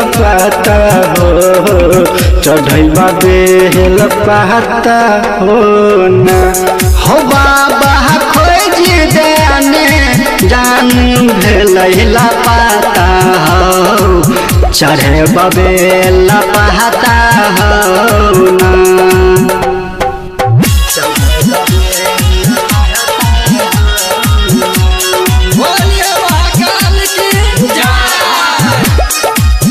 पाता हो चढ़ैबा बेल पाता हो ना हो बाबा खोज देने जान भेलैला पाता हो चढ़े बबेला पहाता हो ना बोलिए महाकाल की जय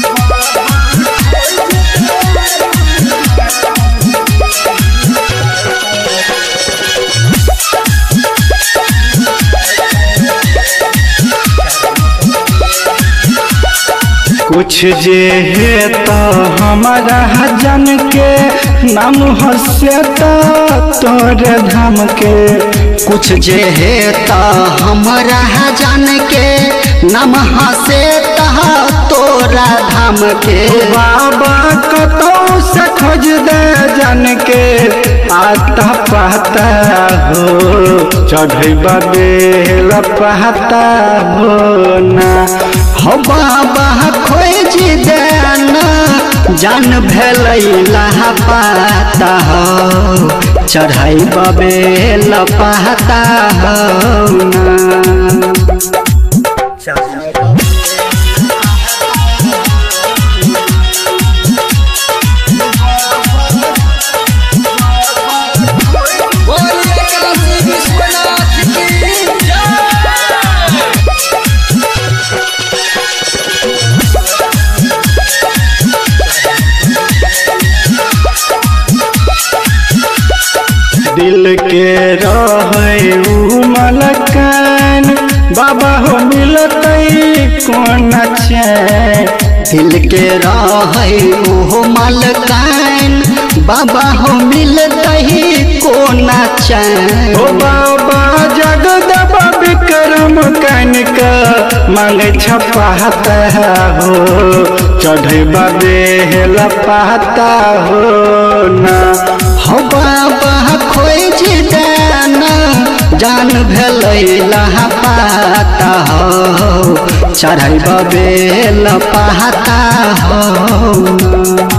कुछ जे है तो हमारा जन के नाम हसे तो तोरे धाम के कुछ जे है त हमरा जान के नम हसे तह तोरा धाम के बाबा कतो से खोज दे जन के आता पाता हो चढ़ैबा बेल पाता हो ना हो बाबा खोज देना जान भेलैला पाता हो चढ़ाई बबेल पाता हो ना बोलिए काशी विश्वनाथ की जय दिल के रहे उ मलकन बाबा हो मिलतै कोन चैन दिल के रहे ओहो मलकान बाबा हो मिलतही कोना ओ चैन बाबा जगदब विक्रम कनिक मांगे छपाता हो चढ़ैबा बेल पाता हो ना हो बाबा खोज देना जान भेलैला पाता हो चढ़ै बबेल पाता हो